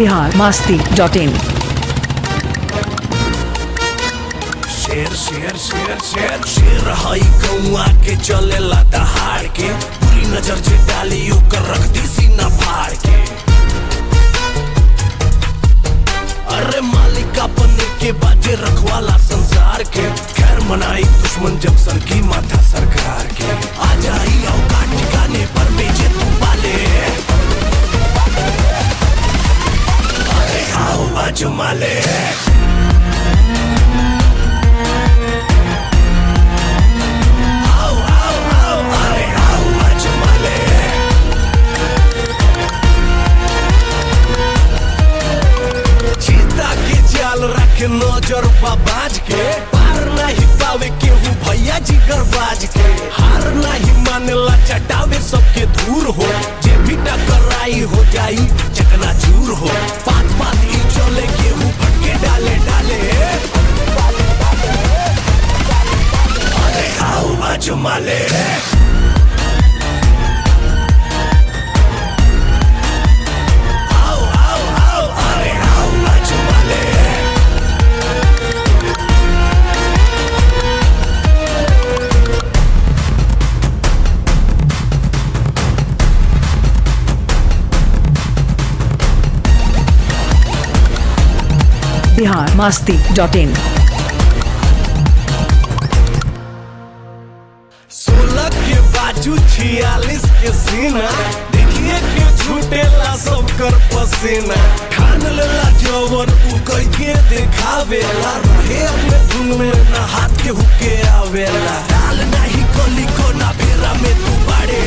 Bihar Masti dot in शेर शेर शेर शेर शेर हई कौआ के चलेला दहाड़ के पूरी नजर जे डाली ओकर रख दी सीना फाड़ के अरे मालिका बने के बाजे रखवाला संसार के खैर मनाई दुश्मन जब सर की माथा सरकार के आ जाई औकात ठिकाने पर बेचे तू पाले अरे आओ आजमा ले आओ आओ आओ अरे आओ आजमा ले चीता के जाल रखे नजर बाज के पार नहीं पावे केहू भैया जी गरबाज के हार नहीं मानेला चटावे सबके दूर हो जे भी टकराई हो जाई चकना चूर हो बात बात ई चले केहू भटके डाले डाले अरे आओ आजमा ले आओ आओ आओ अरे आओ आजमा ले बिहार मास्ती डॉट इन सोलह के बाजू छियालीस के सीना देखिए के छूटेला सब कर पसीना ठान लेला जवर उ कह के देखावेला रहे अपने धुन में ना हाथ के हुके आवेला डाल नहीं कोली को ना बेरा में तू बाड़े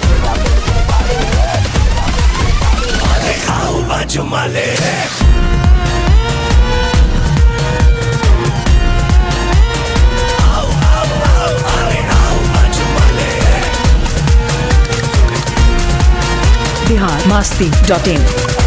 अरे आओ आजमा ले आओ आओ आओ अरे आओ आजमा ले बिहार मास्ती डॉट इन